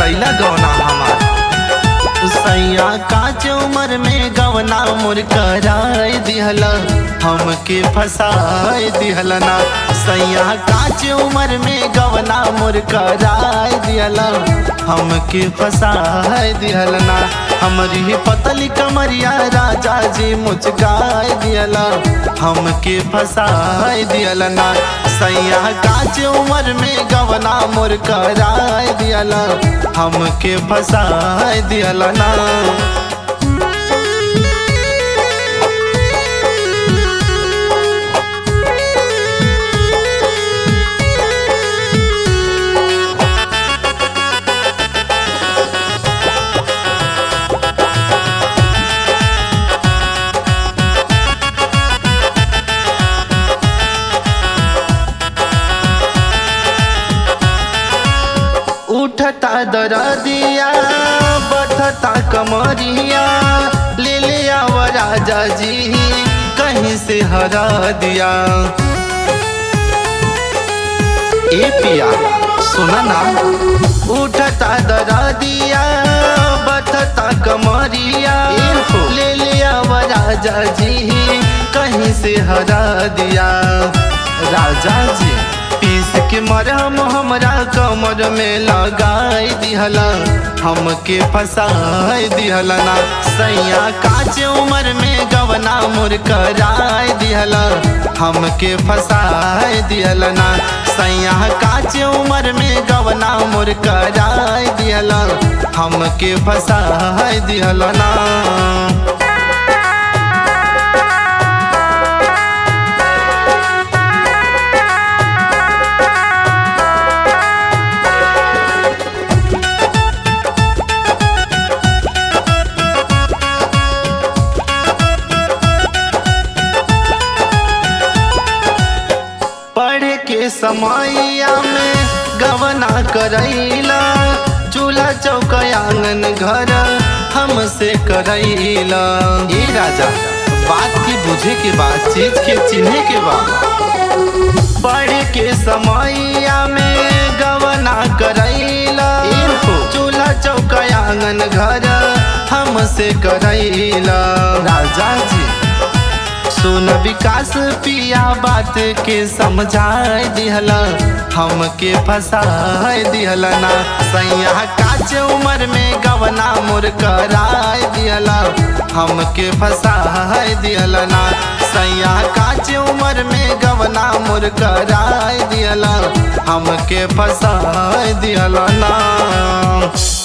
कैला गौना हमार सैया काच उम्र में गवना मुर कराए दिहल हमके फसाए दिहल ना सैया काच उम्र में गवना मुर कराए दिहल हमके फसाए दिहल ना हमारी पतली कमरिया राजा जी मुचकाए दिहल हमके फसाए दिहल ना सैया काच उम्र में गवना मुर कराए दिहल हमके फसाए दिहल ना उठता दरदिया बढ़ता कमरिया ले ले आव राजा जी कहीं से हरा दिया ए पिया सुना ना उठता दरदिया बढ़ता कमरिया ले ले आव राजा जी कहीं से हरा दिया राजा जी पीस के मरहम हमरा कमर में लगाई दिहला हमके फसाई दिहला ना सैया काच उम्र में गवना मुर कराई दिहला हमके फसाई दिहला ना सैया काच उम्र में गवना मुर कराई दिहला हमके फसाई दिहला ना पढ़े के समैया में गवना करैला चूल्हा चौक आंगन घर हमसे करैला ए राजा बात की बुझे के बाद चीज के चिन्हे के बाद पढ़े के समैया में गवना करैला चूल्हा चौक आंगन घर हमसे करैला राजा जी सुन विकास पिया बात के समझाए दिहला हमके फसाए दिहला ना सैया काच उम्र में गवना मुर कराए दिहला हमके फसाए दिहला ना सैया काच उम्र में गवना मुर कराए दिहला हमके फसाए दिहला ना